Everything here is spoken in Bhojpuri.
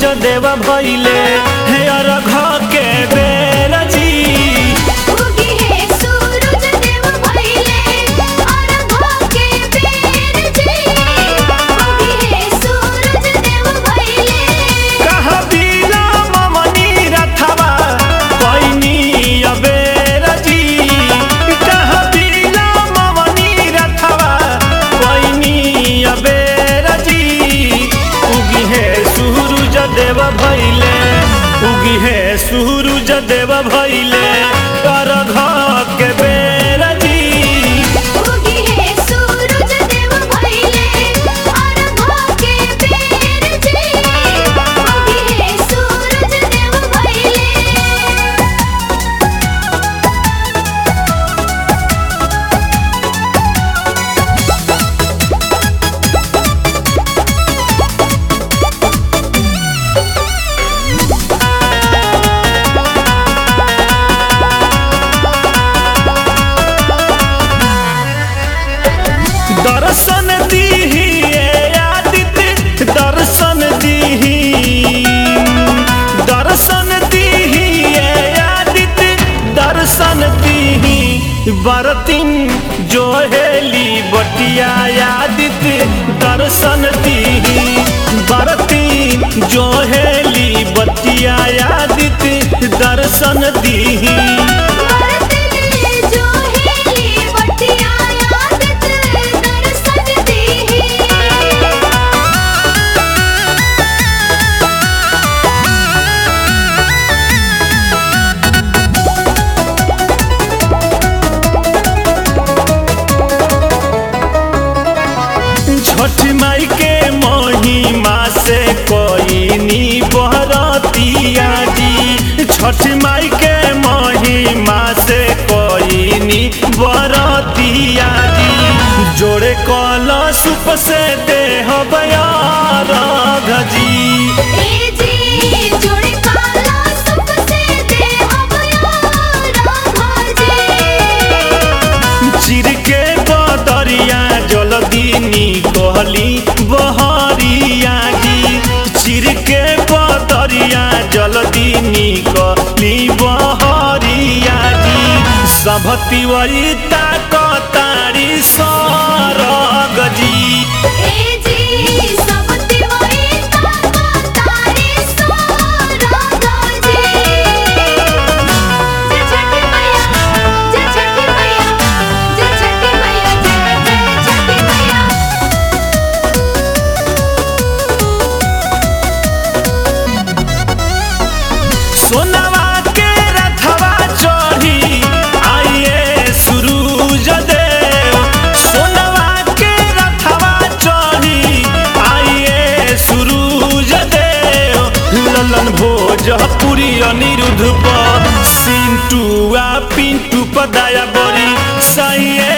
देव भैले हे अरघ के बेर जी उगी है सूरज देव भइले अरघ के बेर जी उगी है सूरज देव भइले कह बिना ममनी रथवा पैनी अबेर जी कह बिना ममनी रथवा पैनी अबेर जी उगी है सूरज देव भैले उगी है सूरज देव भैले अरघ के बेर जी उगी है सूरज देव भइले अरघ के बेर जी उगी है सूरज देव भइले दर्शन दीही ए आदित्य दर्शन दीही दर्शन दीही ए आदित्य दर्शन दीही बरतिन जो हेली बटिया आदित्य दर्शन दीही बरतिन जो हेली बटिया आदित्य दर्शन दीही बरतने जो हेली बटिया आदत दर्शन देही छठ माई के महिमा से कोई बहरतिया जी छठ माई के महिमा से कोई बरतिया जी जोड़े कलशुप से देह बयार जी ए जी जोड़े काला सुख से देह बयारा जी चिर के बदरिया जलदीनी कहली बहरिया जी चिर के बदरिया जलदीनी कहली बहरिया जी सब तिवरिता कतारी सरग जी ए जी सब तिवारी ताका तारे सोरा जी जय छठी मैया जय छठी मैया जय छठी मैया जय जय छठी मैया सोनवा के रथवा चढ़ी आइए सूरज देव सोनवा के रथवा चढ़ी आइए सूरज देव ललन भोजपुरी अनिरुद्ध पर सिंटू आ पिंटू पदाया बड़ी सहिए